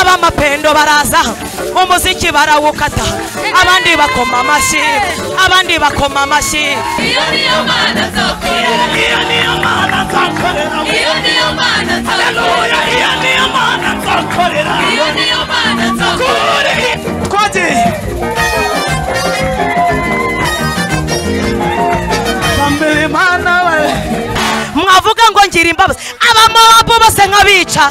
ab'amapendo baraza umuziki barawukata abandi bakoma amashyi abandi bakoma amashyi iyo niyo mana nzakorera Iyo niyo mana nzakorera iyo niyo mana nzakorera Oya, iyo niyo mana nzakorera iyo niyo mana nzakorera Kuri Twati Bambere mana we mwavuga ngo ngira imbabazi abamowabu bose nk'abica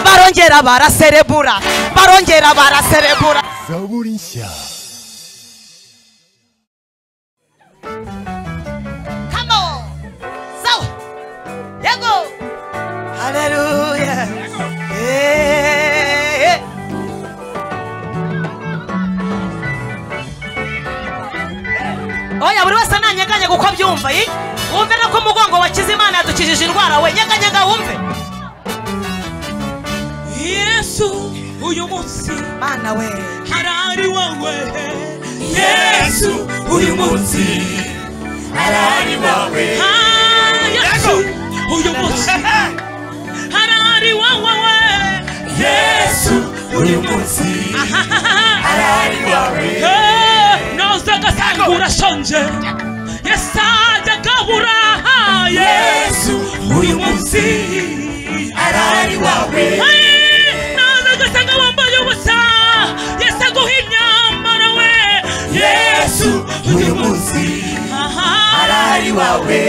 barongera baraserebura barongera baraserebura zaburi nshya come on sawa yego haleluya Eh, eh. oya buri wese nanyeganye kuko abyumva yi wumve no ko umugongo wa kizimana yadukijije indwara we nyeganyega wumve yesu uyu munsi mana we harari wowe Yesu uyu munsi arari wawe Ah, yesu uyu munsi harari wowe Yesu uyu munsi arari wawe Eh, noza agasanga urashonje yesajya agabura Yesu uyu munsi arari wawe noza agasanga wambaye ubusa yesi aguha imyambaro we Yesu uyu munsi arari wawe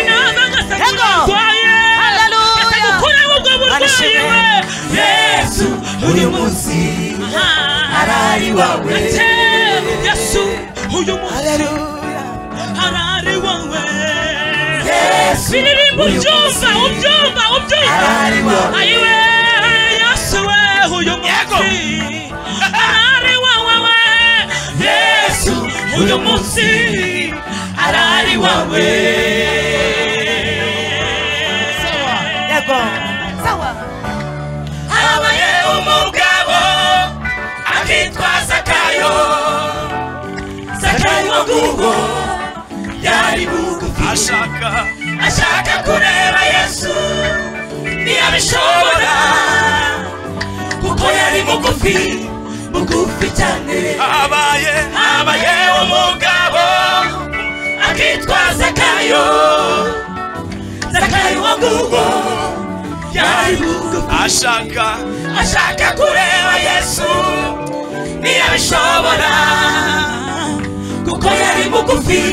noza agasanga warwaye Hallelujah. yesi agukureho ubwo burwayi we Yesu uyu munsi arari wawe Ate, yesu uyu munsi harari wowe Yesu biririmba uyu ubyumva munsi ubyumva ubyumva Harari wawe. ayiwe yesu we uyu munsi harari wowe we Yesu uyu munsi harari wowe yego habaye umugabo akitwa Zakayo Zakayo Gugo yari bugufi ashaka ashaka kureba Yesu ntiyabishobora kuko yari bugufi bugufi cyane habaye habaye umugabo akitwa Zakayo Zakayo Gugo ashaka ashaka kureba yesu ntiyabishobora kuko yari mugufi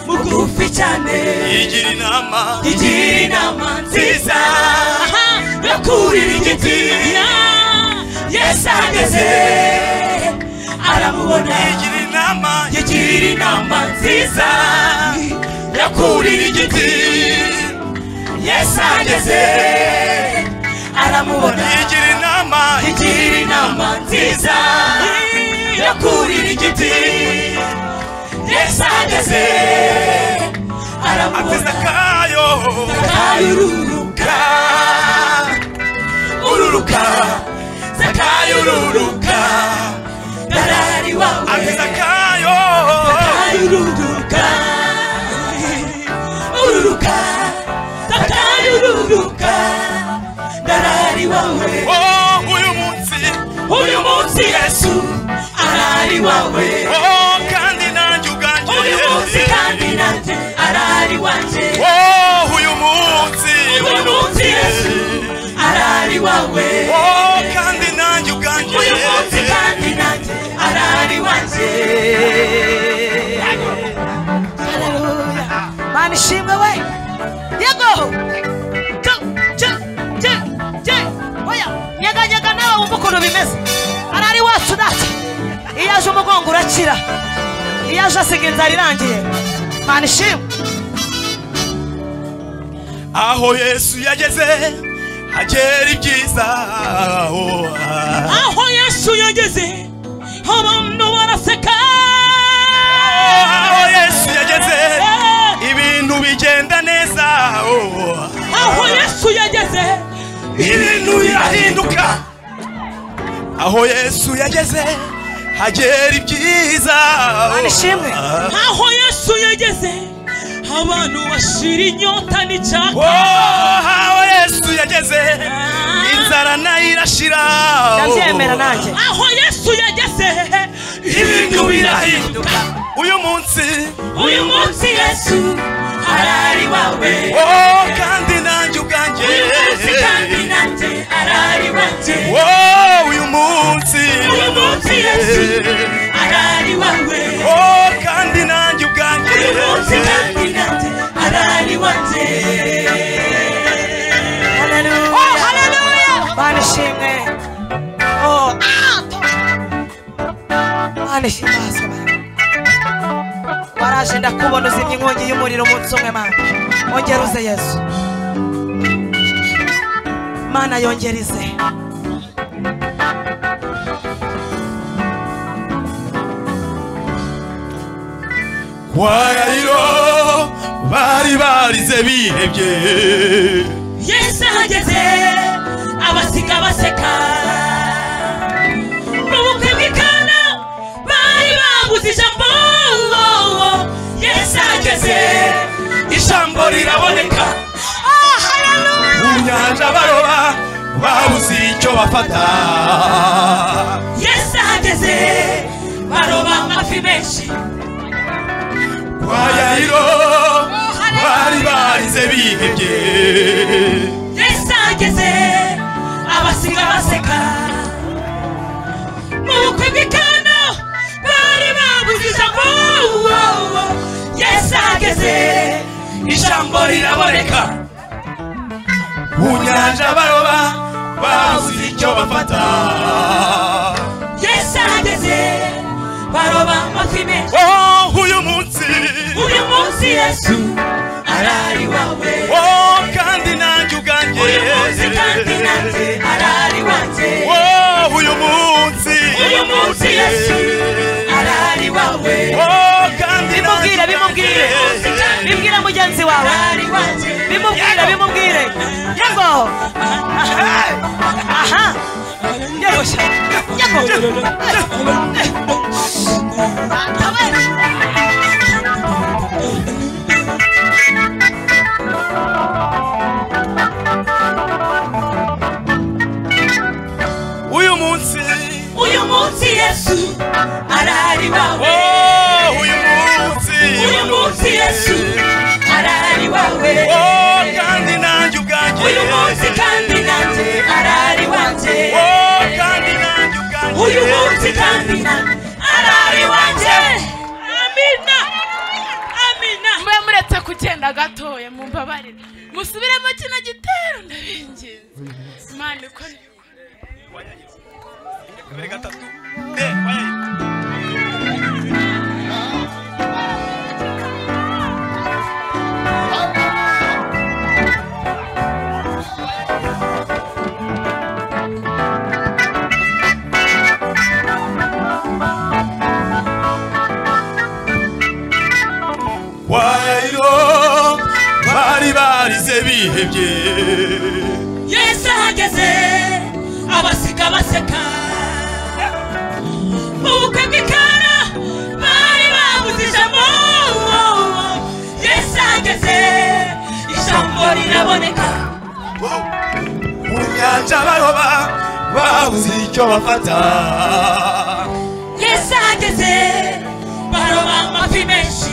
mugufi cyane yigira inama yigira inama nziza yo kurira igiti yesu ahageze aramubona yigira inama yigira inama nziza yo kurira igiti yesu ageze aramubona yigira inama yigira inama nziza yo kurira igiti yesu ageze aramubona zakayo zakayo ururuka ururuka zakayo ururuka darari wawe zakayo zakayo ururuka ururuka takaruruka ndarari wawe oh, uyu munsi uyu munsi yesu arari wawe oh, kandi nanjye ubwanjye uyu munsi kandi nanjye arari wanjye oh, uyu munsi uyu munsi yesu arari wawe oh, kandi nanjye ubwanjye uyu munsi kandi nanjye arari wanjye mana ishimwe we yego Cyo, cyo, cyo, cyo. oya nyeganyega nawe wumva ukuntu bimeze arari wacu natwe iyo aje umugongo urakira iyo aje asiga inzara irangiye mana ishimwe aho yesu yageze hagera ibyiza oh, ah. aho yesu yageze abantu baraseka aho yesu yageze ibintu bigenda neza oh. aho yesu yageze ibintu birahinduka aho yesu yageze hagera ibyiza oh. mana ishimwe aho yesu yageze abantu bashira inyota n'icyaka aho yesu yageze inzara nayo irashira ndabyemera nanjye aho yesu yageze ibintu birahinduka uyu munsi uyu munsi yesu arari wawe oh kandi nanjye ubwanjye uyu munsi kandi nanjye arari wanjye oh uyu munsi uyu munsi yesu arari wawe oh kandi nanjye ubwanjye uyu munsi kandi nanjye arari wanjye Hallelujah. Oh, hallelujah. Mana ishimwe Oh, Ah, to- Mana ishimwe wasobanuye waraje ndakubona uzimya inkongi y'umuriro umunsi umwe mana ongera uze yesu mana yongera ize warariro bari barize bihebye yesu ahageze abasiga baseka mu bukwe bw'ikana bari baguze ijambo yesu ahageze ijambo riraboneka mu nyanja baroba babuze icyo bafata yesu ahageze baroba amafi menshi warariro bari barize bihebye yesu ahageze abasiga baseka mu bukwe bw'ikana bari baguze ijambo yesu ahageze ijambo riraboneka mu nyanja baroba babuze icyo bafata yesu ahageze baroba amafi menshi oh uyu munsi uyu munsi yesu arari wawe oh kandi nanjye ubwanjye uyu munsi kandi nanjye arari wanjye Oh, uyu munsi uyu munsi yesu arari wawe Oh, kandi bimubwire bimubwire bibwire mugenzi wawe arari wanjye bimubwire bimubwire yego aha yego sha yego uyu munsi uyu munsi yesu arari wawe Oh, uyu munsi uyu munsi yesu arari wawe Oh, kandi nanjye ubwanjye uyu munsi kandi nanjye arari wanjye Oh, kandi nanjye ubwanjye uyu munsi kandi nanjye arari wanjye amina amina mbe muretse kugenda gatoya mumbabarire musubiremo kino gitero ndabinginze imana ikora Mbere gatatu. Eh, oya. Wayo, bari barize bihebye yesu ahageze abasiga baseka mu bukwe bw'ikara bari babuze ijambo yesu ahageze ijambo riraboneka mu nyanja baroba babuze icyo bafata yesu ahageze baroba amafi menshi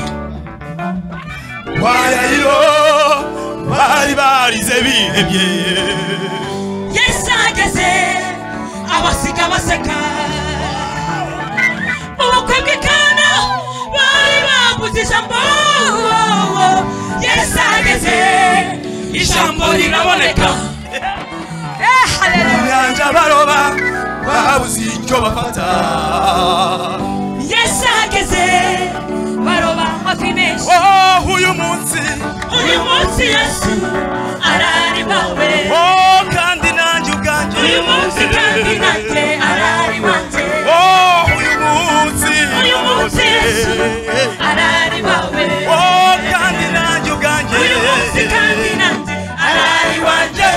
warayiro bari barize bihebye yesu ahageze abasiga baseka mu bukwe bw'ikana bari baguze ijambo yesu ahageze ijambo riraboneka mu nyanja baroba babuze icyo bafata yesu ahageze baroba amafi menshi oh uyu munsi uyu munsi yesu arari wawe oh kandi nanjye ubwanjye uyu munsi kandi nanjye arari wanjye oh uyu munsi uyu munsi yesu arari wawe oh kandi nanjye ubwanjye uyu munsi kandi nanjye arari wanjye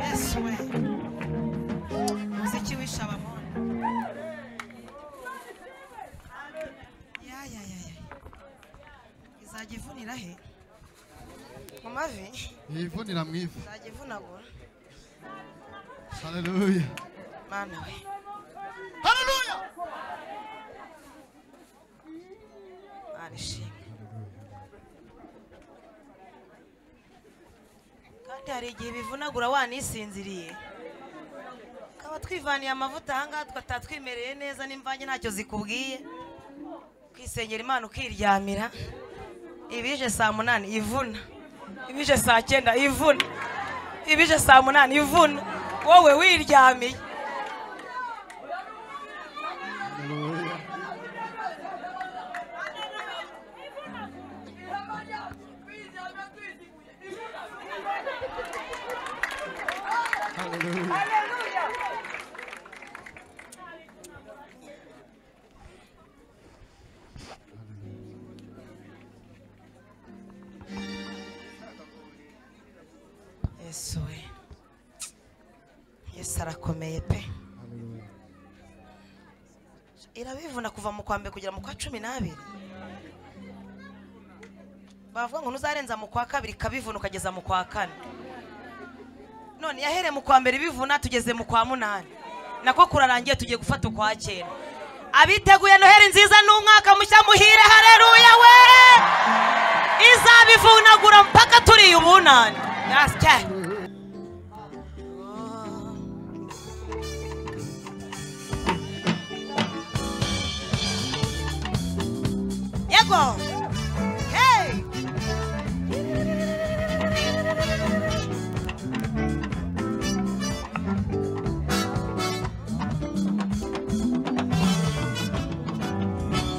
yesu we muziki wishe abamoni yayayaya izajya ivunira he mu mavi yivunira mu ivi izajya ivunagura haleluya mana we haleluya arishimye kandi hari igihe bivunagura wanisinziriye tukaba twivaniye amavuta ahangaha tukatatwimereye neza n'imvange ntacyo zikubwiye ukisengera imana ukiryamira ibije saa munani ivuna ibije saa cyenda ivuna ibije saa munani ivuna wowe wiryamiye haleluya haleluya yesu we yesu arakomeye pe haleluya irabivuna kuva mu kwa mbere kugera mu kwa cumi n'abiri bavuga ngo ntuzarenza mu kwa kabiri ikabivuna ukageza mu kwa kane none yahereye mu kwa mbere ibivuna tugeze mu kwa munani nako kurarangiye tugiye gufata ukwa cyenda abiteguye noheri nziza n'umwaka mushya muhire hareruya we izabivunagura mpaka turiye ubunani yasya yego hey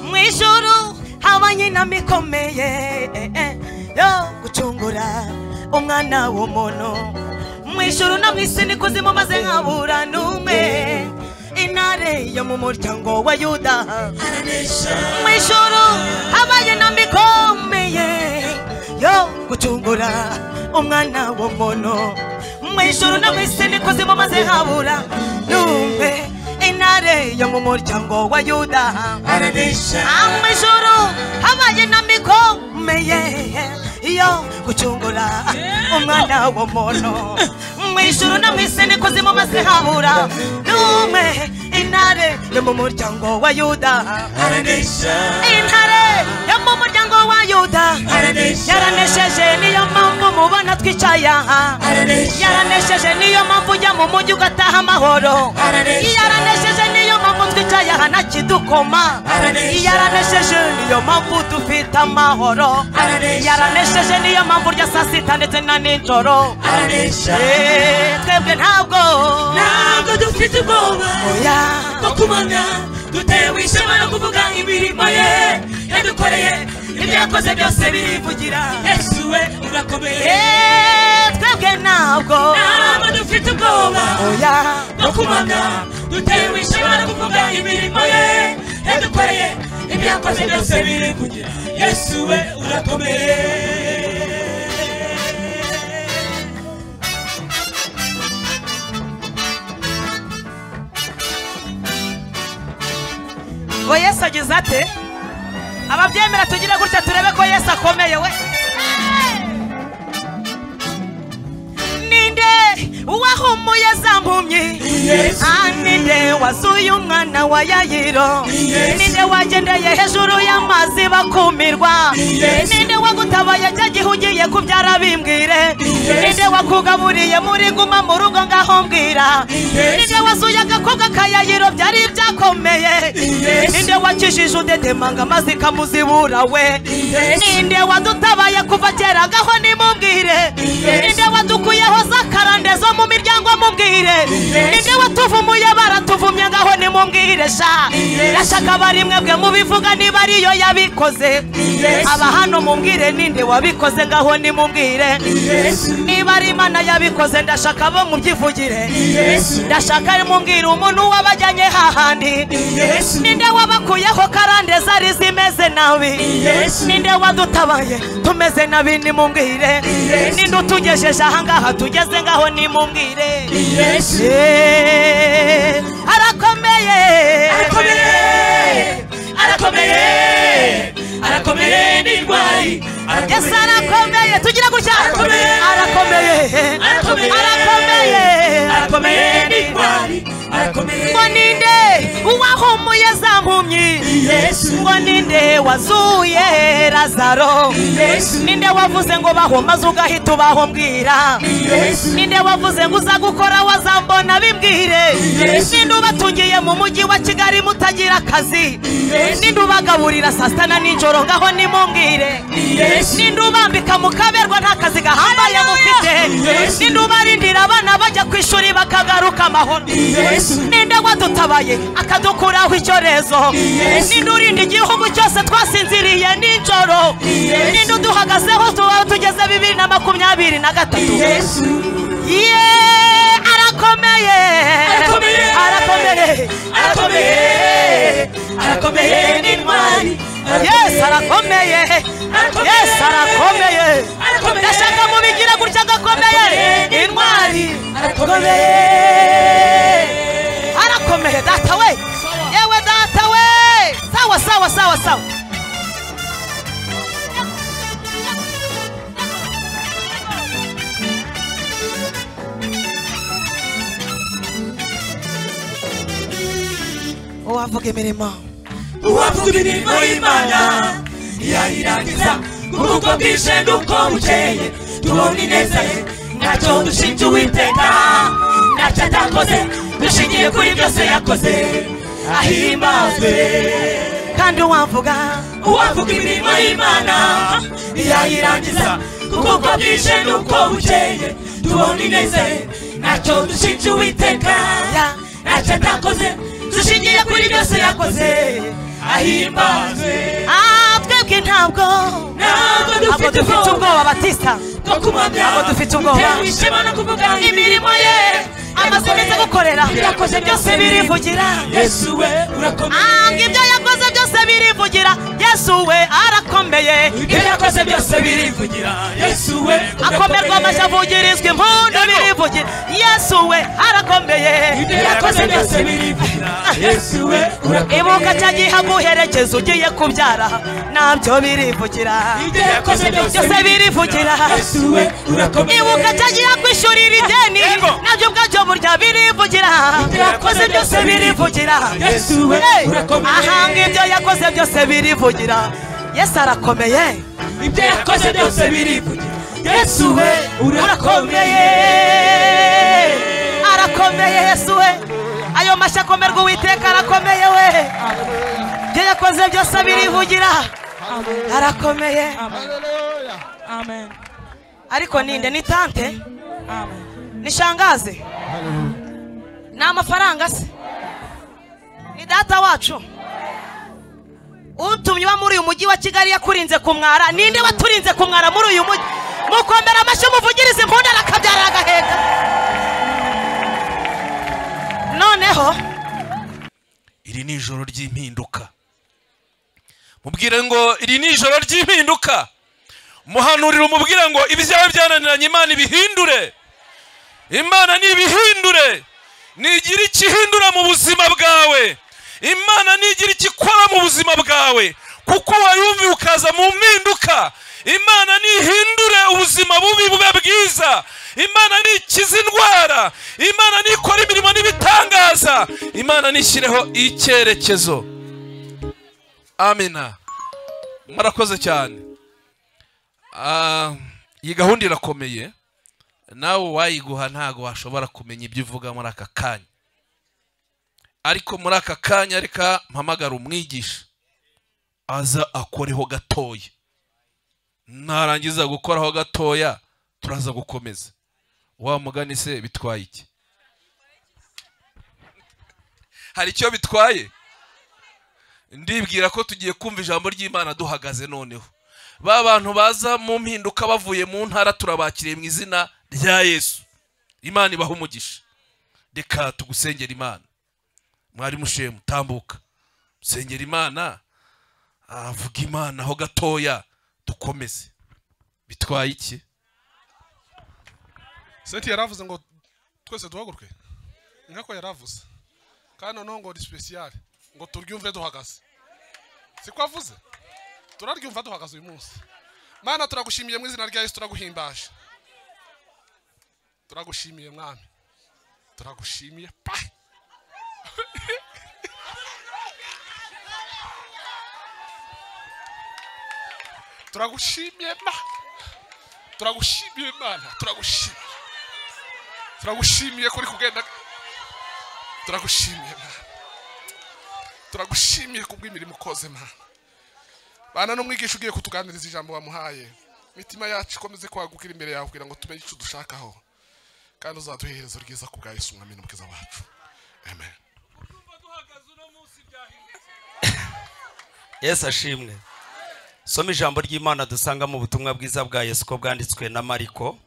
mu ijuru habanye inama ikomeye eh, eh, yo gucungura umwana w'umuntu mu ijuru no mu isi ni kuzimu maze nkabura n'umwe intare yo mu muryango wa yuda mu ijuru habaye inama ikomeye yo gucungura umwana w'umuntu mu ijuru no mu isi ni kuzimu maze nkabura n'umwe intare yo mu muryango wa yuda amijoro habaye inama ikomeye yo gucungura umwana w'umuntu mu ijuru no mu isi ni kuzimu maze habura n'umwe intare yo mu muryango wa yuda intare yo mu muryango wa yuda yaranesheje niyo mpamvu mubona twicaye aha yaranesheje niyo mpamvu ujya mu mujyi ugataha amahoro yaranesheje niyo mpamvu twicaye aha nta kidukoma yaranesheje niyo mpamvu dufite amahoro yaranesheje niyo mpamvu urya saa sita ndetse na nijoro Eh, twebwe ntabwo ntabwo dufite ubwoba oya bwo kumana dutewe ishema no kuvuga imirimo ye yadukoreye ibyo yakoze byose birivugira yesu we urakomeye Eh, twebwe ntabwo ntabwo dufite ubwoba oya no kumana dutewe ishema no kuvuga imirimo ye yadukoreye ibyo yakoze byose birivugira yesu we urakomeye we yesu agize ate ababyemera tugire gutya turebe ko yesu akomeye we ninde wahumuye za mpumyi Ah, ninde wazuye umwana wa yayiro ninde wagendeye hejuru y'amazi bakumirwa ninde wagutabaye cya gihe ugiye kubyara bimbwire ninde wakugaburiye muri guma mu rugo ngaho mbwira ninde wazuye agakobwa ka yayiro byari byakomeye ninde wakijije udedemanga amazi kamuzibura we ninde wadutabaye kuva kera ngaho nimubwire ninde wadukuyeho za karande zo mu miryango mubwire ninde watuvumuye baratuvumye ngaho nimubwire sha yashaka bari mwebwe mubivuga niba ariyo yabikoze aba hano mubwire ninde wabikoze ngaho nimubwire niba niba ari imana yabikoze ndashaka bo mubyivugire Yesu ndashaka mumbwira umuntu wabajyanye hahandi Yesu ninde wabakuyeho karande zari zimeze nabi Yesu ninde wadutabaye tumeze nabi nimumbwire Yesu. ninde utugejeje ahangaha tugeze ngaho nimumbwire Yesu Eh, arakomeye arakomeye arakomeye arakomeye n'indwayi yesu arakomeye arakomeye tugira gutya Arakomeye. arakomeye arakomeye arakomeye arakomeye n'indwayi arakomeye ngo ninde uwahumuye za mpumyi Yesu ngo ninde wazuye lazaro Yesu ninde wavuze ngo baho maze ugahita ubaho mbwira Yesu ninde wavuze ngo uza gukora wazambona bimbwire Yesu. ninde ubatungiye mu mujyi wa kigali mutagira akazi Yesu. ninde ubagaburira saa sita na nijoro ngaho nimumbwire Yesu ninde ubambika mukaberwa nta kazi gahambaye mufite Yesu. ninde ubarindira abana bajya ku ishuri bakagaruka amahoro Yesu ninde wadutabaye akadukuraho icyorezo Yesu. ninde urinda igihugu cyose twasinziriye nijoro Yesu. ninde uduhagazeho tuba tugeze bibiri na makumyabiri na gatatu Yesu ye arakomeye arakomeye arakomeye arakomeye arakomeye n'intwari yesu arakomeye Arakomeye. yesu arakomeye Arakomeye. ndashaka mubigira gutya agakomeye Arakomeye. intwari arakomeye arakomeye data we yewe data we sawa sawa sawa sawa uwavuga imirimo uwavuga imirimo y'imana yayirangiza kuko bwije n'uko bukeye tubona ineza ye ntacyo dushinja uwiteka ntacyo atakoze dushingiye kuri byose yakoze ahimbazwe kandi uwavuga uwavuga imirimo y'imana yayirangiza kuko uko bwije n'uko bukeye tubona ineza ye ntacyo dushinja uwiteka ntacyo atakoze dushingiye kuri byose yakoze ahimbazwe ah twebwe ntabwo ntabwo ntabwo dufite dufite ubwoba ubwoba batista bwo kumwabya Ntabwo dufite ubwoba. bitewe ishema no kuvuga imirimo ye amaze neza gukorera ibyakoze byose birivugira yesu we urakomeye anga ibyo yakoze byose birivugira yesu we arakomeye ibyo yakoze byose birivugira yesu we akomerwa amashyi avugirizwa impundu birivugira yesu we arakomeye ibyo yakoze byose birivugira yesu we urakomeye ibuka cya gihe aguherekeza ugiye kubyara nabyo birivugira ibyo yakoze byose byose birivugira yesu we urakomeye ibuka cya gihe akwishyurira ideni nabyo ubwabyo burya birivugira ibyo yakoze byose birivugira yesu we Hey, urakomeye ahanga ibyo yakoze byose birivugira yesu arakomeye ibyo yakoze byose birivugira yesu we urakomeye urakomeye arakomeye yesu we ayo mashyi akomerwa uwiteka arakomeye we ibyo yakoze byose birivugira arakomeye Hallelujah. amen ariko ninde ni tante amen ni shangaze Hallelujah. ni amafaranga se ni data wacu utumye uba muri uyu mujyi wa kigali yakurinze kumwara ninde waturinze kumwara muri uyu mujyi mukomera amashyi muvugirize impundu arakabyara agaheka noneho iri ni ijoro ry'impinduka mubwire ngo iri ni ijoro ry'impinduka muhanurire umubwire ngo ibyawe byananiranye imana ibihindure imana nibihindure nigira ikihindura mu buzima bwawe imana nigira ikikora mu buzima bwawe kuko wayumviye ukaza mu mpinduka imana nihindure ubuzima bubi bube bwiza imana nikize indwara imana nikora imirimo n'ibitangaza imana nishyireho icyerekezo amina mwarakoze cyane Ah, iyi gahunda irakomeye nawe uwayiguha ntabwo washobora kumenya ibyo uvuga muri aka kanya ariko muri aka kanya reka mpamagara umwigisha aza akoreho gatoya narangiza gukoraho gatoya turaza gukomeza wa mugani se bitwaye iki hari icyo bitwaye ndibwira ko tugiye kumva ijambo ry'imana duhagaze noneho ba bantu baza mu mpinduka bavuye mu ntara turabakiriye mu izina rya yesu imana ibaha umugisha reka tugusengera imana mwari mushemu tambuka sengera imana avuga imana aho gatoya dukomeze bitwaye iki seti yaravuze ngo twese duhaguruke niko yaravuze kandi noneho ngo ni sipesiyare ngo turyumve duhagaze siko avuze turaryumva duhagaze uyu munsi mwana turagushimiye mu izina rya yesu turaguhimbaje turagushimiye mwami turagushimiye pa turagushimiye ma turagushimiye mana turagushimiye turagushimiye ko uri kugenda turagushimiye mana turagushimiye ku bw'imirimo ukoze mana bana n'umwigisha ugiye kutuganiriza ijambo wamuhaye imitima yacu ikomeze kwagukira imbere yawe kugira ngo tumenye icyo dushakaho kandi uzaduhereza ryiza ku bwa yesu umwami n'umukiza wacu amen yesu ashimwe soma ijambo ry'imana dusangamo ubutumwa bwiza bwa yesu ko bwanditswe na mariko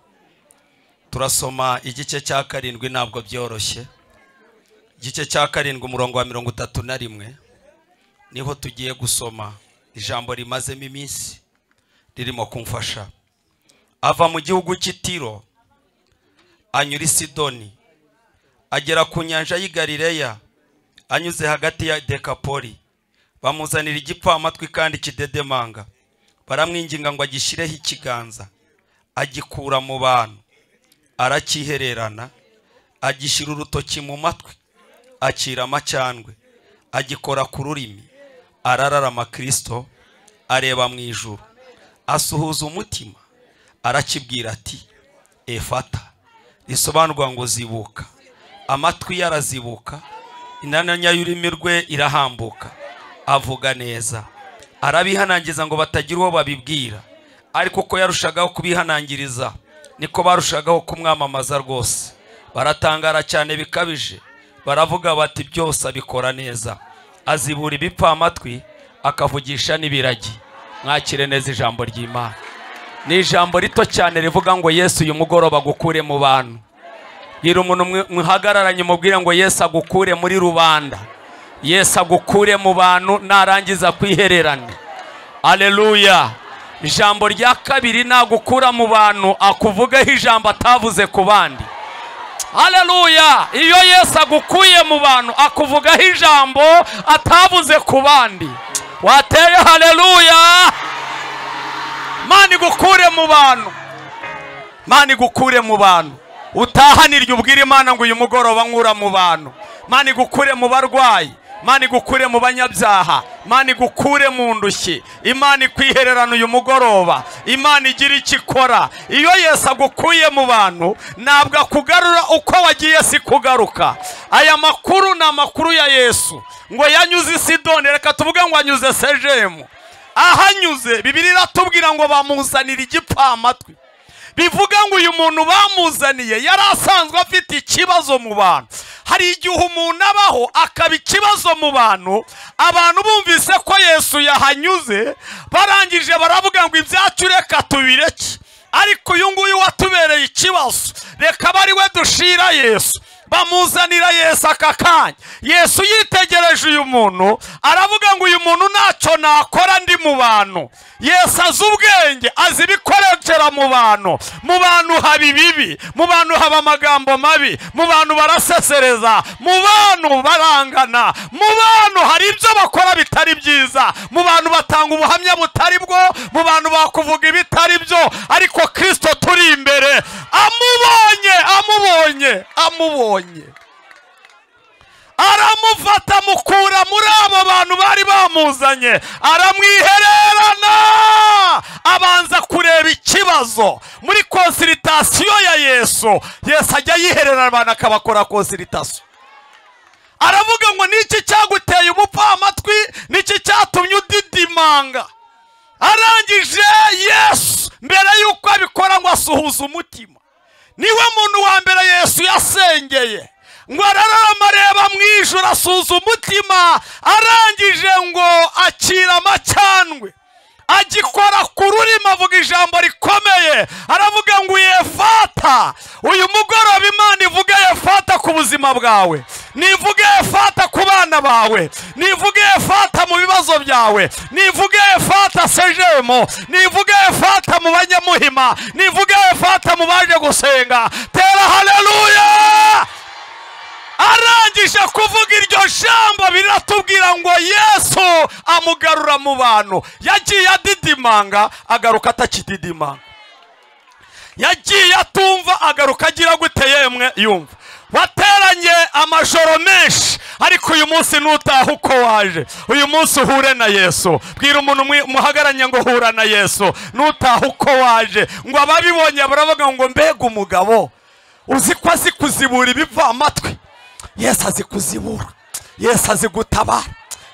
turasoma igice cya karindwi ntabwo byoroshye igice cya karindwi umurongo wa mirongo itatu na rimwe niho tugiye gusoma ijambo rimazemo iminsi ririmo kumfasha ava mu gihugu cy'itiro anyura i sidoni agera ku nyanja y'i galileya anyuze hagati ya dekapoli bamuzanira igipfamatwi kandi kidedemanga baramwinginga ngo agishyireho ikiganza agikura mu bantu arakihererana agishyira urutoki mu matwi akira amacandwe agikora ku rurimi arararama kirisito areba mu ijuru asuhuza umutima arakibwira ati efata risobanurwa ngo zibuka amatwi ye arazibuka inananya y'ururimi rwe irahambuka avuga neza arabihanangiza ngo batagira uwo babibwira ariko uko yarushagaho kubihanangiriza niko barushagaho kumwamamaza rwose baratangara cyane bikabije baravuga bati byose abikora neza azibura ibipfamatwi akavugisha n'ibiragi mwakire neza ijambo ry'imana ni ijambo rito cyane rivuga ngo yesu uyu mugoroba agukure mu bantu gira umuntu mwe- muhagararanye umubwire ngo yesu agukure muri rubanda yesu agukure mu bantu narangiza kwihererana aleluya ijambo rya kabiri nagukura mu bantu akuvugeho ijambo atavuze ku bandi haleluya iyo yesu agukuye mu bantu akuvugaho ijambo atabuze ku bandi wateye haleluya mani igukure mu bantu mani igukure mu bantu utahanirye ubwira imana ngo uyu mugoroba nkura mu bantu mani igukure mu barwayi mani igukure mu banyabyaha mani igukure mu ndushyi imana ikwihererana uyu mugoroba imana igira icyo ikora iyo yesu agukuye mu bantu ntabwo akugarura uko wagiye si kugaruka aya makuru ni amakuru ya yesu ngo yanyuze i sidoni reka tuvuge ngo anyuze sejemu ahanyuze bibiri iratubwira ngo bamuzanira igipfamatwi bivuga ngo uyu muntu bamuzaniye yari asanzwe afite ikibazo mu bantu hari igihe umuntu abaho akaba ikibazo mu bantu abantu bumvise ko yesu yahanyuze barangije baravuga ngo ibyacu reka tubireke ariko uyu nguyu watubereye ikibazo reka bari we dushira yesu bamuzanira yesu aka kanya yesu yitegereje uyu muntu aravuga ngo uyu muntu ntacyo nakora ndi mu bantu yesu azi ubwenge azi ibikorokera mu bantu mu bantu haba ibibi mu bantu haba amagambo mabi mu bantu barasesereza mu bantu barangana mu bantu hari ibyo bakora bitari byiza mu bantu batanga ubuhamya butari bwo mu bantu bakuvuga ibitari byo ariko kirisito turi imbere amubonye amubonye amubonye aramufata amukura muri abo bantu bari bamuzanye aramwihererana abanza kureba ikibazo muri konsiritasiyo ya yesu yesu ajya yihererana abantu akabakora konsiritasiyo aravuga ngo niki cyaguteye umupfamatwi niki cyatumye udidimanga arangije yesu mbere y'uko abikora ngo asuhuze umutima niwe muntu wa mbere yesu yasengeye ngo arararama areba mu ijoro asuhuza umutima arangije ngo akira amacandwe agikora ku rurimi avuga ijambo rikomeye aravuga ngo yefata uyu mugoroba imana ivuge yefata ku buzima bwawe nivuge yefata ku bana bawe nivuge yefata mu bibazo byawe nivuge yefata sejemo nivuge yefata mu banyamuhima nivuge yefata mu baje gusenga tera haleluya arangije kuvuga iryo jambo biratubwira ngo yesu amugarura mu bantu yagiye adidimanga agaruka atakididimanga yagiye atumva agaruka agira gute yemwe yumva wateranye amajoro menshi ariko uyu munsi nutaha uko waje uyu munsi uhure na yesu bwira umuntu umwe- muhagaranye ngo hura na yesu nutaha uko waje ngo ababibonye baravuga ngo mbega umugabo uzi ko azi kuzibura ibiva amatwi yesu azi kuzibura yesu azi gutabara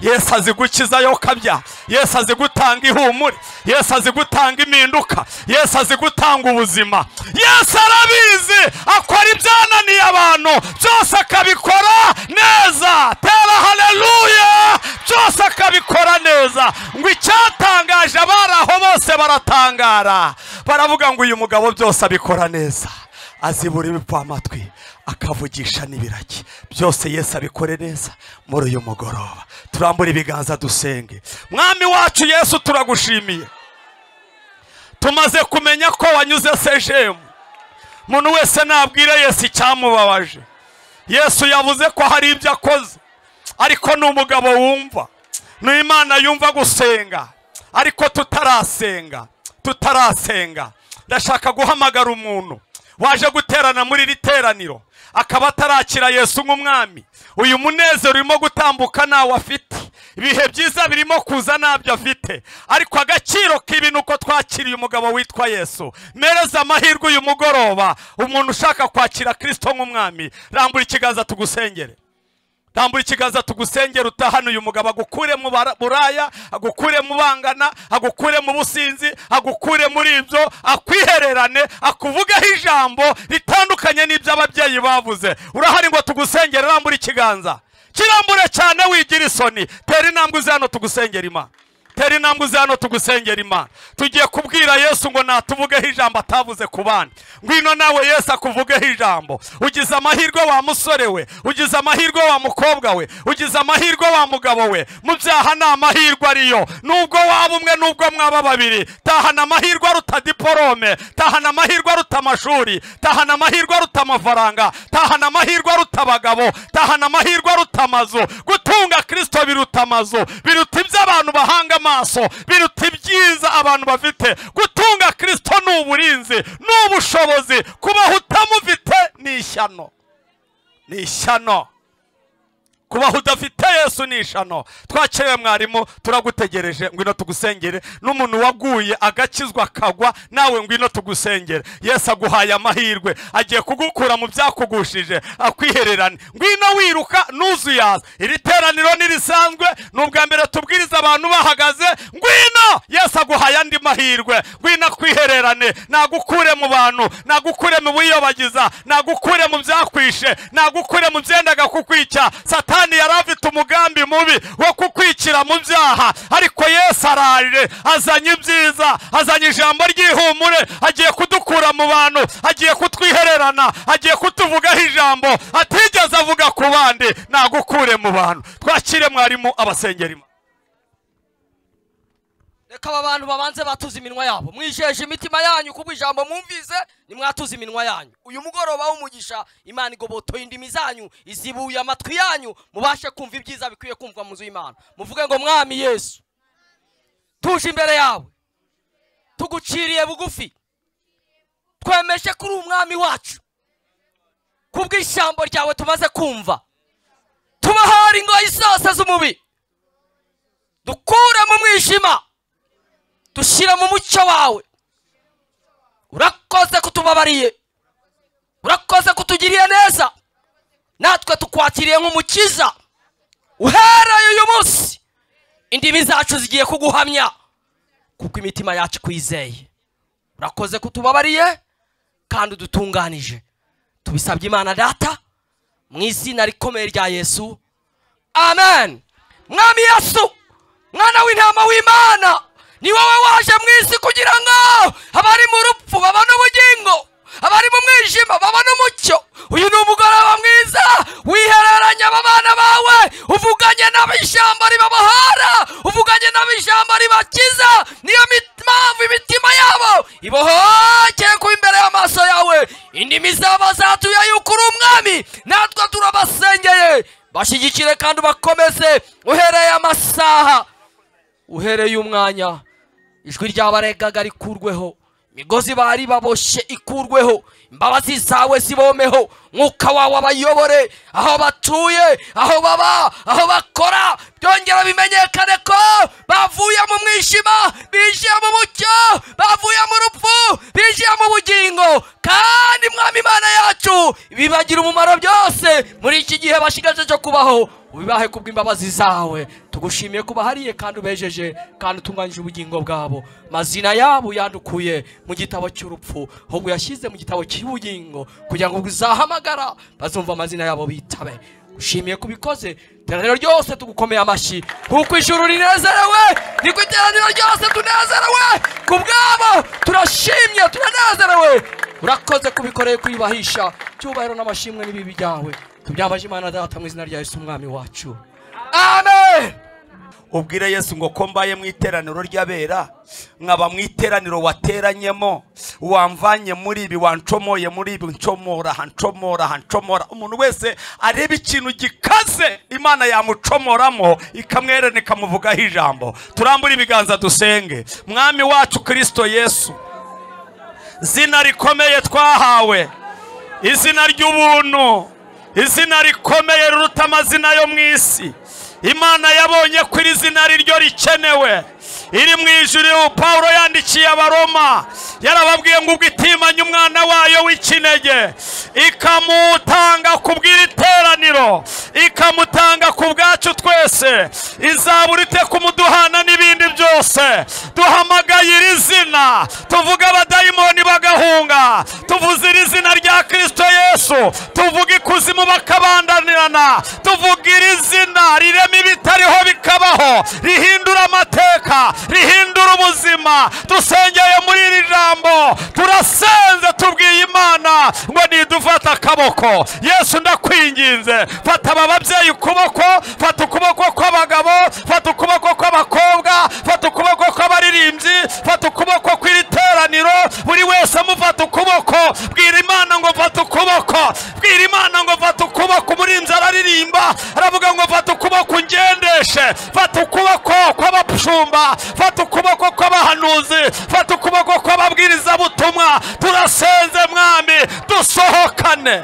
yesu azi gukiza yo kabya yesu azi gutanga ihumure yesu azi gutanga impinduka yesu azi gutanga ubuzima yesu arabizi akora ibyananiye abantu byose akabikora neza tera haleluya byose akabikora neza ngo icyatangaje abari aho bose baratangara baravuga ngo uyu mugabo byose abikora neza azibura ibipfa amatwi akavugisha n'ibiraki byose yesu abikore neza muri uyu mugoroba turambure ibiganza dusenge mwami wacu yesu turagushimiye tumaze kumenya ko wanyuze sejemu umuntu wese nabwire yesu icyamubabaje yesu yavuze ko hari ibyo akoze ariko ni umugabo wumva ni imana yumva gusenga ariko tutarasenga tutarasenga ndashaka guhamagara umuntu waje guterana muri iri teraniro akaba atarakira yesu nk'umwami uyu munezero urimo gutambuka ntawo afite ibihe byiza birimo kuza ntabyo afite ariko agaciro k'ibi ni uko twakiriye umugabo witwa yesu mereza amahirwe uyu mugoroba umuntu ushaka kwakira kirisito nk'umwami rambura ikiganza tugusengere tambura ikiganza tugusengera utahana uyu mugabo agukure mu bara- buraya agukure mu bangana agukure mu businzi agukure muri ibyo akwihererane akuvugeho ijambo ritandukanye n'ibyo ababyeyi bavuze urahari ngo tugusengere rambura ikiganza kirambure cyane wigira isoni tera intambwe uzi hano tugusengera imana tera intambwe uzi hano tugusengera imana tugiye kubwira yesu ngo natuvugeho ijambo atavuze ku bandi ngwino nawe yesu akuvugeho ijambo ugize amahirwe wa musore we ugize amahirwe wa mukobwa we ugize amahirwe wa mugabo we mu byaha ni amahirwe ariyo nubwo waba umwe nubwo mwaba babiri tahana amahirwe aruta diporome tahana amahirwe aruta amashuri tahana amahirwe aruta amafaranga tahana amahirwe aruta abagabo tahana amahirwe aruta amazu gutunga kirisito biruta amazu biruta ibyo abantu bahanga amaso biruta ibyiza abantu bafite gutunga kirisito ni uburinzi ni ubushobozi kubaho utamufite ni ishyano ni ishyano kubaho udafite yesu ni ishano twakiriye mwarimu turagutegereje ngwino tugusengere n'umuntu waguye agakizwa akagwa nawe ngwino tugusengere yesu aguhaye amahirwe agiye kugukura mu byakugushije akwihererane ngwino wiruka nuzuyaza iri teraniro ntirisanzwe ni ubwa mbere tubwiriza abantu bahagaze ngwino yesu aguhaye andi mahirwe ngwino akwihererane nagukure mu bantu nagukure mu biyobagiza nagukure mu byakwishe nagukure mu byendaga kukwica satani yari afite umugambi mubi wo kukwicira mu byaha ariko yesu araje azanye ibyiza azanye ijambo ry'ihumure agiye kudukura mu bantu agiye kutwihererana agiye kutuvugaho ijambo atigeze avuga ku bandi nagukure mu bantu twakire mwarimu abasengeri reka aba bantu babanze batuze iminwa yabo mwijeje imitima yanyu kuko ijambo mwumvise nimwatuze iminwa yanyu uyu mugoroba w'umugisha imana igobotoye indimi zanyu izibuye amatwi yanyu mubashe kumva ibyiza bikwiye kumvwa mu nzu y'imana muvuge ngo mwami yesu tuje imbere yawe tuguciriye bugufi twemeshe ko uri umwami wacu kubw'ijambo ryawe tumaze kumva tubahora ingoyi zose z'umubi dukure mu mwijima dushyira mu mucyo wawe urakoze kutubabariye urakoze kutugiriye neza natwe tukwakiriye nk'umukiza uhereye uyu munsi indimi zacu zigiye kuguhamya kuko imitima yacu ikwizeye urakoze kutubabariye kandi udutunganije tubisabye imana data mu izina rikomeye rya yesu amen mwami yesu mwana w'intama w'imana ni wowe waje mu isi kugira ngo abari mu rupfu babone ubugingo abari mu mwijima babone umucyo uyu ni umugoroba mwiza wihereranya abana bawe uvuganye n'ab'ishyamba ribabahara uvuganye n'ab'ishyamba ribakiza niyo mit- mpamvu imitima yabo ibohokeye kuba imbere y'amaso yawe indimi zabo zatuye yuko uri umwami natwe turabasengeye bashyigikire kandi ubakomeze uhereye amasaha uhereye umwanya ijwi ryabaregaga rikurweho imigozi bari baboshye ikurweho imbabazi zawe zibomeho mwuka wawe abayobore aho batuye aho baba aho bakora byongera bimenyekane ko bavuye mu mwijima binjiye mu mucyo bavuye mu rupfu binjiye mu bugingo kandi mwami imana yacu bibagira umumaro byose muri iki gihe bashigaje cyo kubaho ubibahe kubw'imbabazi zawe tugushimiye ko bahariye kandi ubejeje kandi utunganyije ubugingo bwabo mazina yabo yandukuye mu gitabo cy'urupfu ahubwo yashyize mu gitabo cy'ubugingo kugira ngo uzahamagara bazumva amazina yabo bitabe ushimiye ko ubikoze iteraniro ryose tugukomeye amashyi kuko ijuru rinezerewe niko iteraniro ryose tunezerewe ku bwabo turashimye turanezerewe urakoze kubikoreye kwiyubahisha cyubahiro n'amashimwe n'ibibi byawe tubyambaje imana data mu izina rya yesu umwami wacu amen ubwire yesu ngo ko mbaye mu iteraniro ry'abera nkaba mu iteraniro wateranyemo wamvanye muri ibi wancomoye muri ibi ncomora hancomora hancomora umuntu wese areba ikintu gikaze imana yamucomoramo ikamwerana ikamuvugaho ijambo turambure ibiganza dusenge mwami wacu kirisito yesu zina rikomeye twahawe izina ry'ubuntu izina rikomeye riruta amazina yo mu isi imana yabonye ko iri zina riryo rikenewe iri mu ijuru pawulo yandikiye abaroma yarababwiye ngo ubwo itimanye umwana wayo w'ikinege ikamutanga ku bw'iri teraniro ikamutanga ku bwacu twese izabura ite kumuduhana n'ibindi byose duhamagaye iri zina tuvuga abadayimoni bagahunga tuvuze iri zina rya kirisito yesu tuvuga ikuzimu bakabandanirana tuvuga iri zina rirema ibitariho bikabaho rihindura amateka rihindura ubuzima dusengeye muri iri jambo turasenze tubwiye imana ngo nidufata akaboko yesu ndakwinginze fata aba babyeyi ukuboko fata ukuboko kw'abagabo fata ukuboko kw'abakobwa fata ukuboko kw'abaririmbyi fata ukuboko kw'iri teraniro buri wese amufata ukuboko bwira imana ngo mfate ukuboko bwira imana ngo mfate ukuboko umurinzi araririmba aravuga ngo mfate ukuboko ungendeshe fata ukuboko kw'abashumba fata ukuboko kw'abahanuzi fata ukuboko kw'ababwirizabutumwa turasenze mwami dusohokane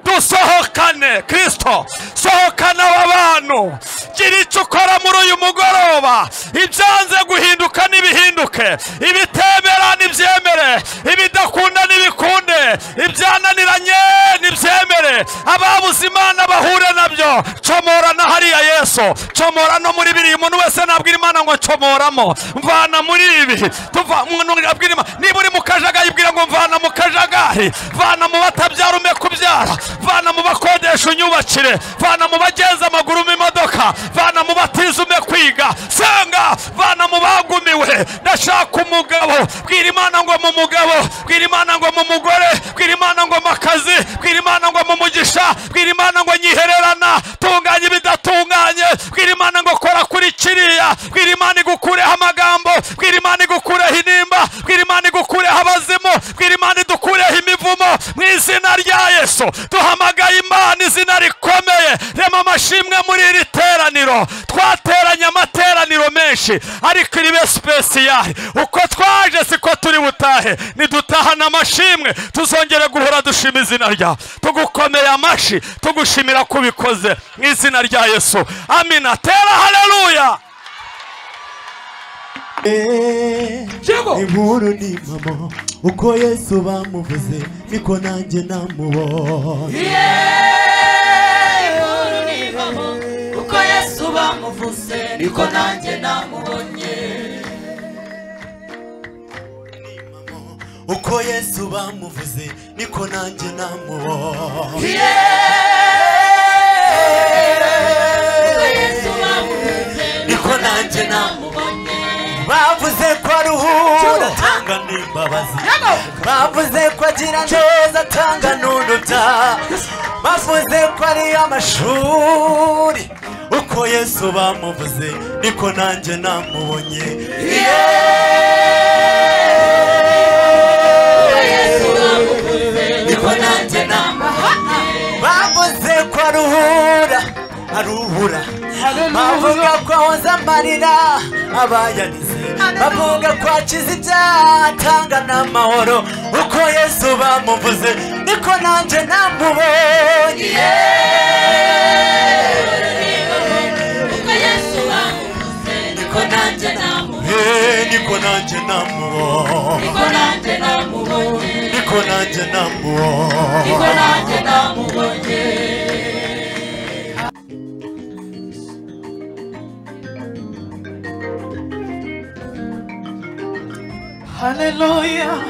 dusohokane kirisito sohokana aba bantu gira icyo ukora muri uyu mugoroba ibyanze guhinduka n'ibihinduke ibitemera n'ibyemere ibidakunda n'ibikunde ibyananiranye n'ibyemere ababuze imana bahure nabyo comora na hariya yesu comora no muri biriya umuntu wese nabwira imana ngo ncomoramo mvana muri ibi tuva umuntu abwira imana niba uri mu kajagari ibwira ngo mvana mu kajagari vana mu batabyara ume kubyara vana mu bakodesha unyubakire vana mu bagenza amaguru mu imodoka vana mu batize ume kwiga senga vana mu bagumiwe ndashaka umugabo bwira imana ngo mu mugabo bwira imana ngo mu mugore bwira imana ngo mu kazi bwira imana ngo mu mugisha bwira imana ngo nyihererana tunganya ibidatunganye bwira imana ngo kora kuri kiriya bwira imana igukureho amagambo bwira imana igukureho inimba bwira imana igukureho abazimu bwira imana idukureho imivumo mu izina rya yesu duhamagaye imana izina rikomeye rema amashimwe muri iri teraniro twateranye amateraniro menshi ariko ribe sipesiyari uko twaje siko turi butahe nidutahana amashimwe tuzongere guhora dushima izina ryawe tugukomeye amashyi tugushimira ko ubikoze mu izina rya yesu amina tera hareruya inkuru ni impamo uko yesu bamuvuze niko nanjye namubonye inkuru ni impamo uko yesu bamuvuze niko nanjye namubonye uko yesu bamuvuze niko nanjye namubonye Yeee, uko yesu bamuvuze niko nanjye namubonye namubonye bavuze ko aruhura atanga n'imbabazi bavuze ko agira neza atanga n'uduta bavuze ko ari amashuri uko yesu bamuvuze niko nanjye namubonye niko nanjye namubonye bavuze ko aruhura aruhura bavuga ko ahoze amarira abayanize bavuga ko akize ibyaha atanga n'amahoro uko yesu bamuvuze niko nanjye namubonye niko nanjye namubonye niko nanjye namubonye niko nanjye namubonye Hallelujah.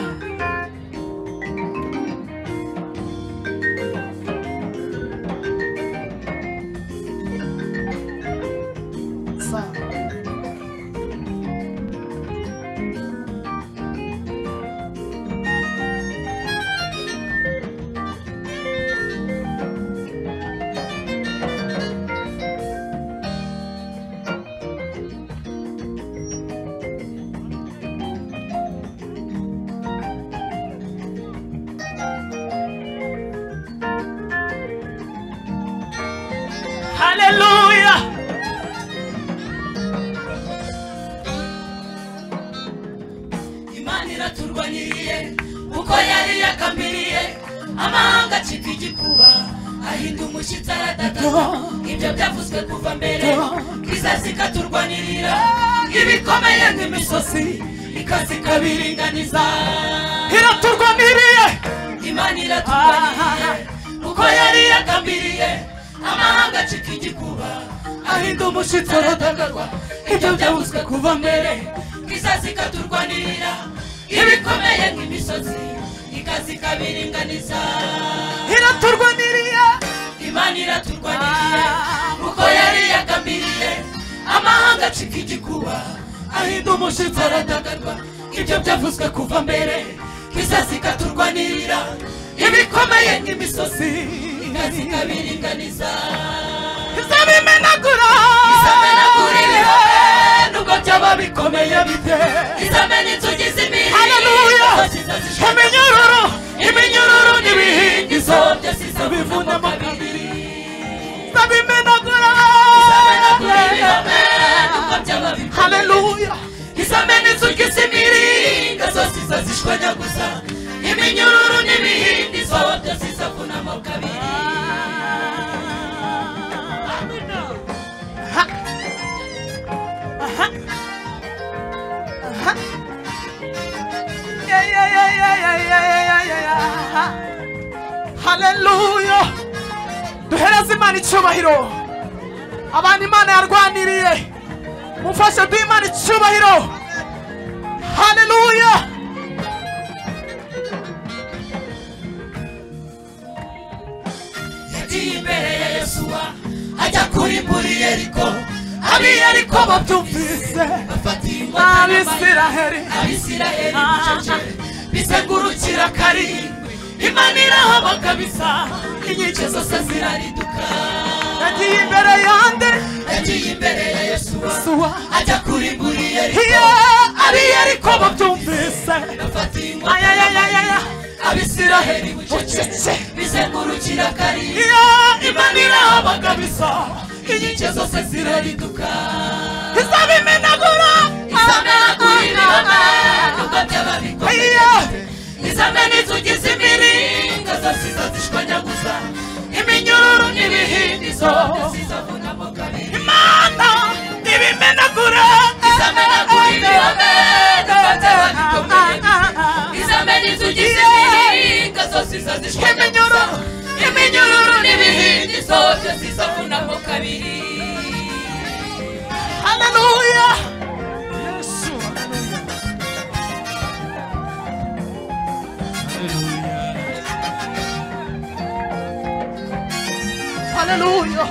Hallelujah. imana iraturwanyiriye kuko yari yakamiriye amahanga acika igikuba ahinda umushyitsi aradadaza ibyo byavuzwe kuva mbere kizazi ikaturwanirira ibikomeye nk'imisozi ikaza ikabiringaniza iraturwaniriye imana iraturwanyiriye kuko yari yagambiriye amahanga acika igikuba ahinda umushyitsi aradagadwa ibyo byavuzwe kuva mbere kizazi ikaturwanirira ibikomeye nk'imisozi ikaza ikabiringaniza iraturwaniriye imana iraturwaniriye kuko yari yagambiriye amahanga acika igikuba ahinda umushyitsi aradagadwa ibyo byavuzwe kuva mbere kizazi ikaturwanirira ibikomeye nk'imisozi ikaza ikabiringaniza izabimenagura izamenagura ibihobe nubwo byaba bikomeye bite izamena inzugi z'imiri Haleluya. iminyururu iminyururu n'ibihingizo byose izabivunamo kabiri izabimenagura izamenagura ibihobe nubwo byaba bikomeye haleluya izamena inzugi z'imiringa zose izazishwanyaguza iminyururu n'ibihindizo byose izavunamo kabiri Yeah, yeah, yeah, yeah, yeah, yeah, yeah, yeah, yeah. haleluya duhereze imana icyubahiro abantu imana yarwaniriye mufashe duhe imana icyubahiro haleluya yagiye imbere ya yesuwa ajya kurimbura iyeriko ab'i yeriko babyumvise bafata ingoma abisiraheli abisirayeli bucece bisegurukira karindwi imaniraho bakabisa inkike zose zirariduka yagiye imbere yande yagiye imbere ya yesuwa suwa ajya kurimbura iyeriko iyo ab'i yeriko babyumvise bafata ingoma ayayayayaya abisiraheli bucece bizengurukira karindwi iyo imaniraho bakabisa inkike zose zirariduka izabimenagura izamenagura ibihome nubwo byaba bikomeye iyo izamena inzugi z'imiringa zasiza zishwanyaguza iminyururu n'ibihindizo zizavunamo kabiri imana ibimenagura izamenagura ibihome nubwo byaba bikomeye izamena inzugi z'imiringa zosiza zishwanyaguza iminyururu n'ibihindizo zizavunamo kabiri haleluya haleluya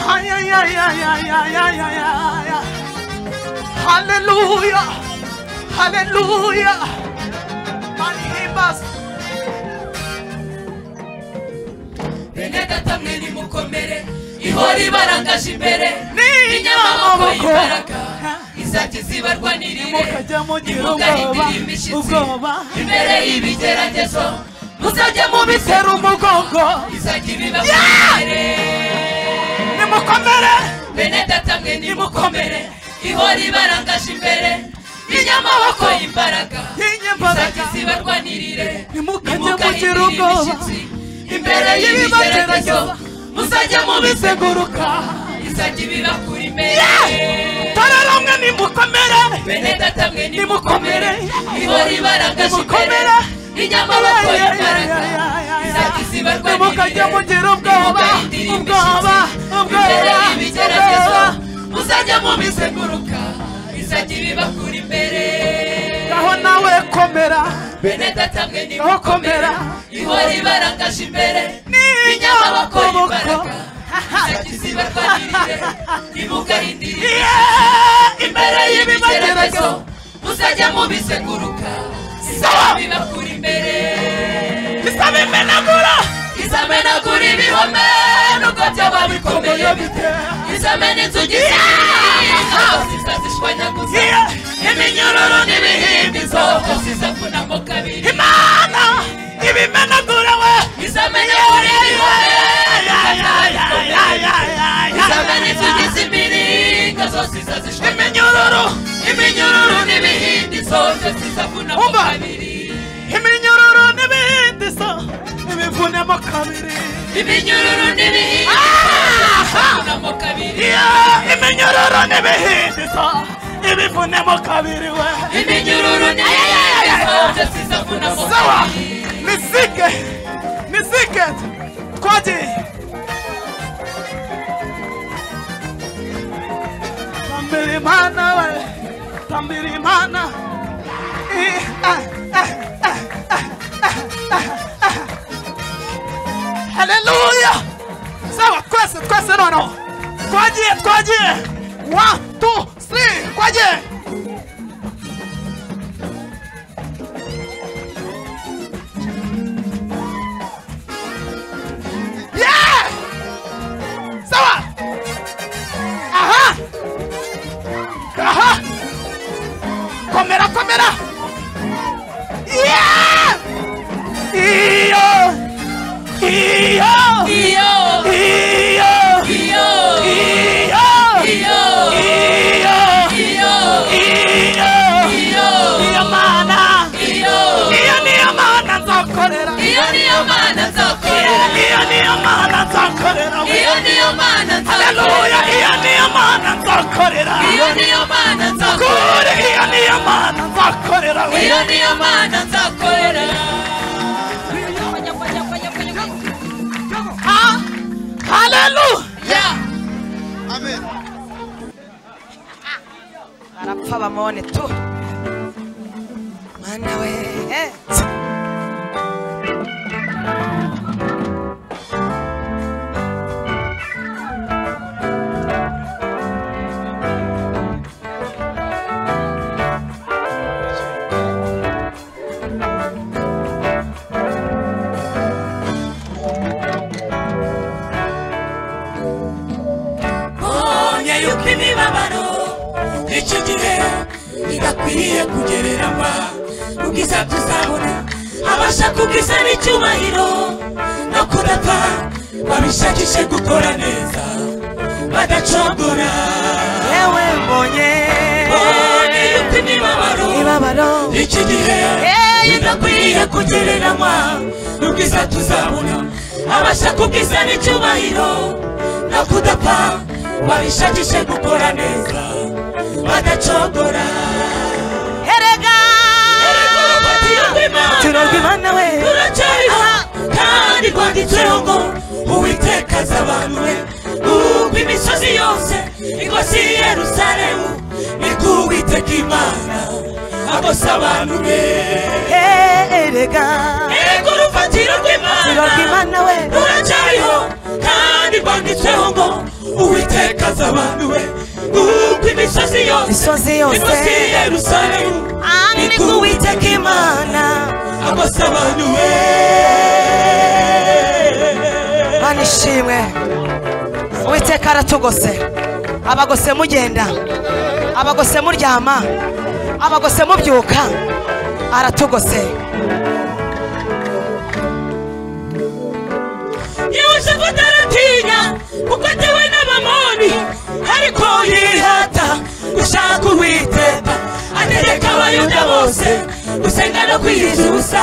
Ay, ay, ay, ay. Hallelujah. Hallelujah. And he must. bene data mwe nimukomere ihora ibarangaje imbere n'inyamaboko y'imbaraga izajya zibarwanirire ntimugahindire imishyitsi imbere y'ibigeragezo muzajya mubitera umugongo izajya ibibakomere nimukomere bene data mwe nimukomere ihora ibarangaje imbere y'inyamaboko y'imbaraga izajya zibarwanirire Mukajya mugira ubwoba imbere y'ibigeragezo muzajya mubiseguruka izajya ibibakura imbere tararamwe nimukomere bene data mwe nimukomere ihora ibarangaje imbere inyamaboko y'imbaraga izajya isibarwa mukajya mugira ubwoba ubwoba imbere ubwoba y'ibigeragezo muzajya mubiseguruka izajya ibibakura imbere aho nawe komera bene data mwe aho nimukomere komera ihora ibarangaje imbere inyamaboko y'imbaraga zibarwanirire ntimugahindire imbere y'ibigeragezo muzajya mubiseguruka izaba bibakura imbere izaba imenagura izamenagura ibihome nubwo byaba bikomeye bite izamena inzugi z'ibinga zizazishwanyaguza iminyururu n'ibihimbizo zizavunamo kabiri imana ibimenagura we izamenya izamena inzugi z'imiringa zose zizazishwanyaguza iminyururu iminyururu n'ibihimbizo zose zizavunamo kabiri iminyururu n'ibihindizo ibivunemo kabiri iminyururu n'ibihingwa kabiri iminyururu n'ibihindizo ibivunemo kabiri we iminyururu n'ibihingwa zizavunamo sawa kabiri misike misike twagiye tambira imana we tambira imana Eh, eh, eh, eh, eh, eh, eh, eh. haleluya sawa twese twese noneho twagiye twagiye one two three twagiye Yeah! Sawa! Aha! Aha! Komera, komera! Yeah! Iyo! Iyo! iyo Iyo! iyo Iyo! iyo Iyo! iyo Iyo! iyo Niyo mana! iyo Iyo niyo mana nzakorera! iyo niyo mana nzakorera Iyo niyo mana nzakorera! iyo niyo mana Haleluya! nzakorera Iyo niyo mana nzakorera! iyo niyo mana nzakorera Kuri iyo niyo mana nzakorera! iyo niyo mana nzakorera Ha- Haleluya! ya barapfa bamone tu mana we eh. mbonye yuko imibabaro icyo gihe idakwiriye kugereranywa ubwiza tuzabona abasha kubwiza n'icyubahiro no kudapfa babishakishe gukora neza badacogora yewe mbonye mbonye yuko imibabaro ibabaro iki gihe bidakwiriye kugereranywa n'ubwiza tuzabona abasha kubwiza n'icyubahiro no kudapfa babishakishe gukora neza badacogora herega turabwa turabwira imana we turacyariho kandi rwanditseho ngo uwiteka azi abantu be ubwo imisozi yose igosi yerusalemu niko uwiteka imana agosa abantu be herega ego urufatiro rw'imana turabwa imana we ruracyariho kandi rwanditseho ngo uwiteka imisozi yose imisozi yose imisozi ya yerusalemu Ami nikuwiteka imana agose abantu we mana ishimwe uwiteka aratugose abagose mugenda abagose muryama abagose mubyuka aratugose yehoshafati aratinya kuko atewe n'abamoni ariko yihata gushaka uwiteka ategeka abayuda bose gusenga no kwiyiza ubusa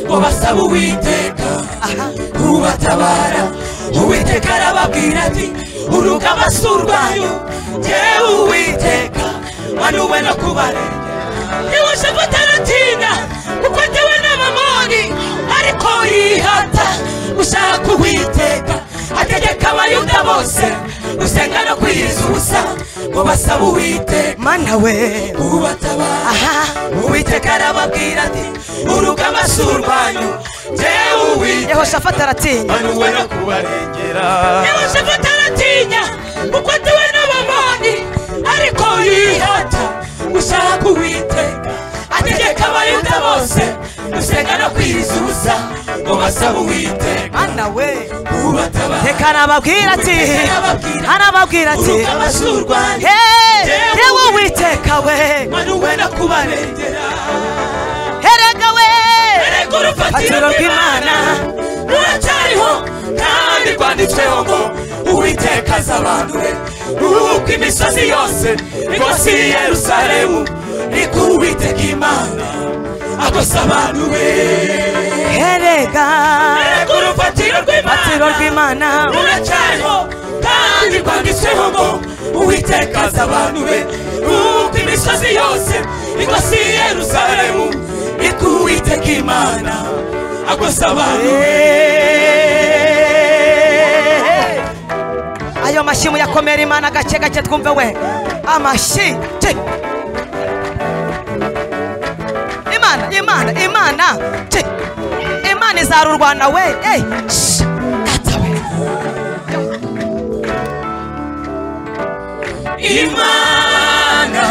ngo basabe uwiteka ubatabara uwiteka arababwira ati uruka abasura banyu jyewe uwiteka wanuwe no kubarera yehoshafati aratinya kuko atewe n'abamoni ariko yihata gushaka uwiteka ategeka abayuda bose gusenga no kwiyiza ubusa ngo basabe uwiteka mana we ubatabara uwiteka arababwira ati uruga amasura banyu jyewe uwiteka yehoshafati aratinya manuwe no kubarengera yehoshafati aratinya kuko atewe n'abamoni ariko yihata gushaka uwiteka ategeka abayuda bose gusenga no kwiriza ubusa ngo basabe uwiteka mana we ubatabara reka nababwira ati anababwira ati uruga amasura banyu "Hey, yewe uwiteka we manuwe no kubarengera erega we erega urufatiro rw'imana ruracyariho kandi rwanditsweho ngo uwiteka abantu be uko imisozi yose rwose i yerusalemu niko uwiteka imana agose abantu be erega erega urufatiro urufatiro rw'imana rw'imana ruracyariho kandi rwanditsweho ngo uwiteka azi abantu be uko imisozi yose ingosi i yerusalemu niko uwiteka imana agosa abantu be ayo mashyi muyakomera imana gake gake twumve we amashyi je. imana imana imana je. imana izara u rwanda we Ey, shh, gata we. imana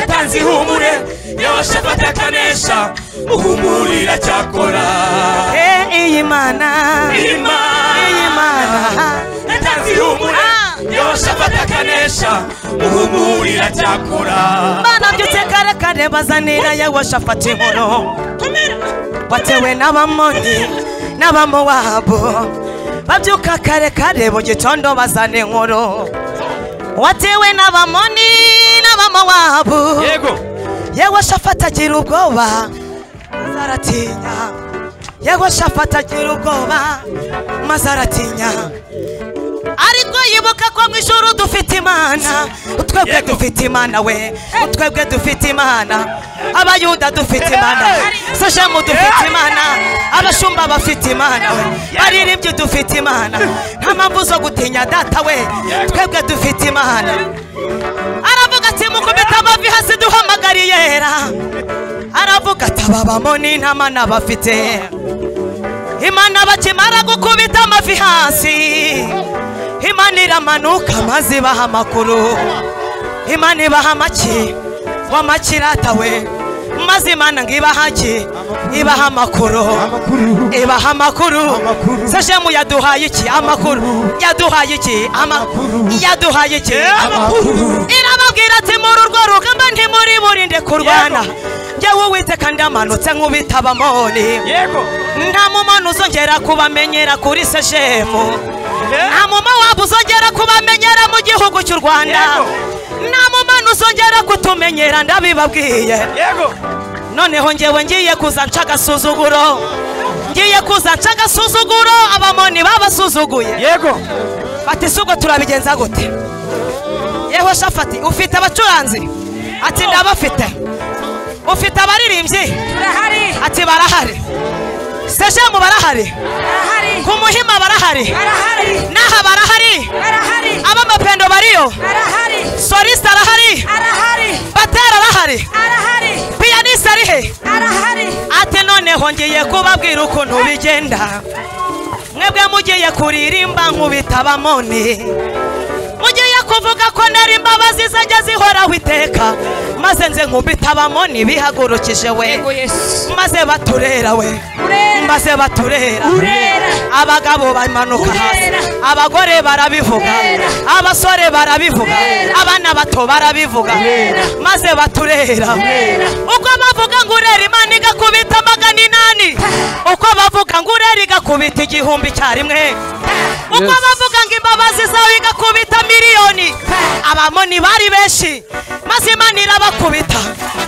yatanze ihumure yabashafata akanesha muhumurira cyakora Eh, iyi mana iyi imana mana yatanze ihumure yabashafata akanesha muhumurira cyakora bana byutse kare kare bazanira yehoshafati inkuru batewe n'abamoni n'abamowabu babyuka kare kare mu gitondo bazana inkuru watewe n'abamoni n'abamowabu yehoshafati agira ubwoba maze aratinya yehoshafati agira ubwoba maze aratinya ariko yibuka ko mu ijoro dufite imana twebwe dufite imana we twebwe dufite imana abayuda dufite imana sashemu dufite imana abashumba bafite imana we baririmbyi dufite imana nta mpamvu zo gutinya data we twebwe dufite imana aravuga ati mukubita amavi hasi duhamagariye era aravuga ati aba bamoni nta mana bafite imana bakimara gukubita amavi hasi imana iramanuka maze ibaha amakuru imana ibaha amaki w'amakirata we maze imana ngo ibaha ki ibaha amakuru amakuru ibaha amakuru Amakuru. sashemu yaduhaye iki amakuru yaduhaye iki amakuru yaduhaye iki amakuru irababwira ati muri urwo rugamba ntimuri burinde kurwana njyewe uwiteka ndamanutse nk'ubita abamoni nta mumana uzongera kubamenyera kuri seshemu nta mumawabu uzongera kubamenyera mu gihugu cy'u rwanda nta mumana uzongera kutumenyera ndabibabwiye noneho ngewe ngiye kuza nca agasuzuguro ngiye kuza nca agasuzuguro abamoni babasuzuguye yego ati si ubwo turabigenza gute yeho shafati ufite abacuranzi ati ndabafite ufite abaririmbyi ati barahari sejemu barahari ku muhima barahari n'aha barahari ab'amapendo bariyo solisita arahari batera arahari piyanisi ari he ati noneho ngiye kubabwira ukuntu bigenda mwebwe mugiye kuririmba nkubita abamoni mugiye ku kuvuga ko nari imbabazi zajya zihoraho iteka maze nze nk'ubitabamo ntibihagurukije we maze baturera we maze baturera abagabo bamanuka hasi abagore barabivuga abasore barabivuga abana bato barabivuga maze baturera ubwo bavuga ngo urera imana igakubita magana inani uko bavuga ngo urera igakubita igihumbi icyarimwe uko bavuga ngo imbabazi zawe igakubita miliyoni abamoni bari benshi maze imana irabakubita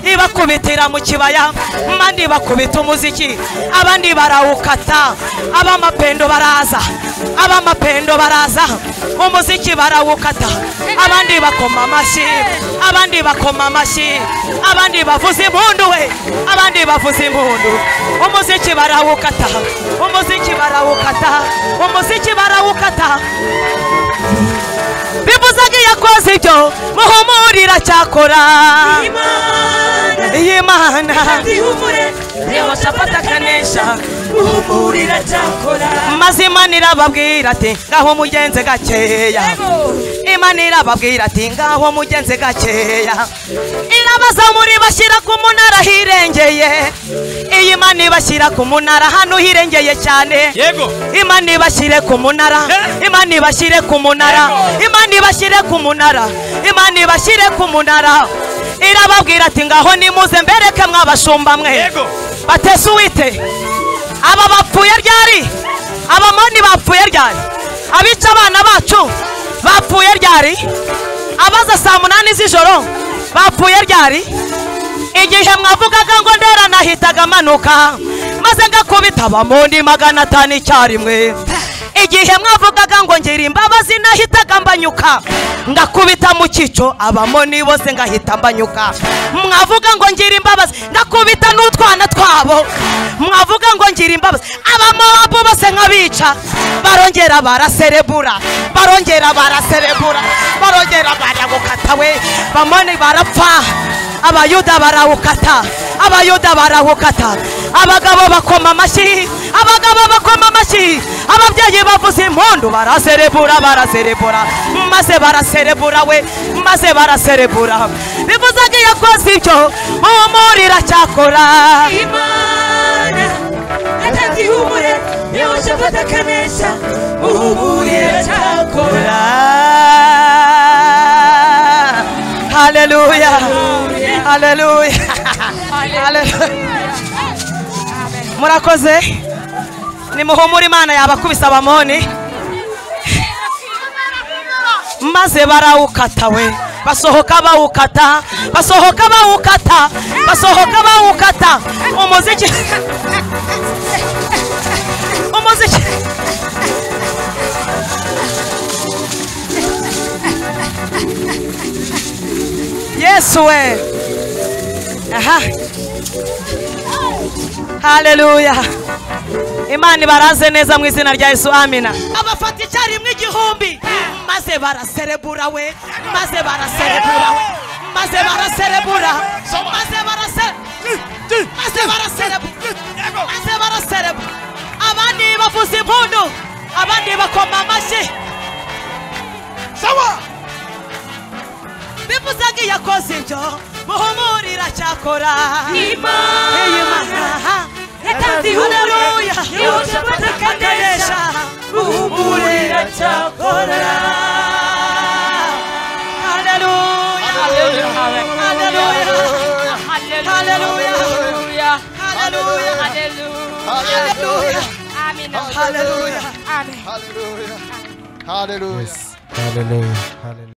ibakubitira mu kibaya abandi bakubita umuziki abandi barawukata ab'amapendo baraza ab'amapendo baraza umuziki barawukata abandi bakoma amashyi abandi bakoma amashyi abandi bavuza impundu we abandi bavuza impundu umuziki barawukata umuziki barawukata umuziki barawukata bivuze ko iyo akoze ibyo muhumurira cyakora y'imana reba shapati akanesha muhumurira cyakora maze imana irababwira ati ngaho mugenze gakeya imana irababwira ati ngaho mugenze gakeya irabazamura ibashyira ku munara hirengeye iyi mana ibashyira ku munara hano hirengeye cyane Yego. imana ibashyire ku munara imana ibashyire ku munara imana ibashyire ku munara imana ibashyire ku munara irababwira ati ngaho nimuze mbereke mwabashumba mwe batese uwite aba bapfuye ryari abamoni bapfuye ryari abica abana bacu bapfuye ryari abaza saa munani z'ijoro bapfuye ryari igihe mwavugaga ngo ndera nahitaga amanuka maze ngakubita abamundi magana atanu icyarimwe igihe mwavugaga ngo ngira imbabazi nahitaga mbanyuka ngakubita mu cyico abamoni bose ngahita mbanyuka mwavuga ngo ngira imbabazi ngakubita n'utwana twabo mwavuga ngo ngira imbabazi abamowabu bose nkabica barongera baraserebura barongera baraserebura barongera baragukata we bamoni barapfa abayuda barawukata abayuda barawukata abagabo bakoma amashyi abagabo bakoma amashyi ababyeyi bavuza impundu baraserebura baraserebura maze baraserebura we maze baraserebura bivuze ko iyo akoze ibyo muhumurira cyakora atagihumure niyo shapati akanesha muhumurira cyakora haleluya haleluya haleluya murakoze nimuhumure imana yabakubise abamoni maze barawukata we basohoka bawukata basohoka bawukata basohoka bawukata umuziki umuziki yesu we aha haleluya imana ibaraze neza mu izina rya yesu amina abafata icyarimwe igihumbi maze baraserebura we maze baraserebura we maze baraserebura maze baraserebura maze baraserebura maze baraserebura abandi bavuza impundu abandi bakoma amashyi sawa bivuze ko iyo akoze ibyo muhumurira cyakora Imana. Iyo Imana yatanze ihumure yuje batakanesha muhumurira cyakora Haleluya Haleluya Haleluya Haleluya Haleluya Haleluya Haleluya Hallelujah. Hallelujah.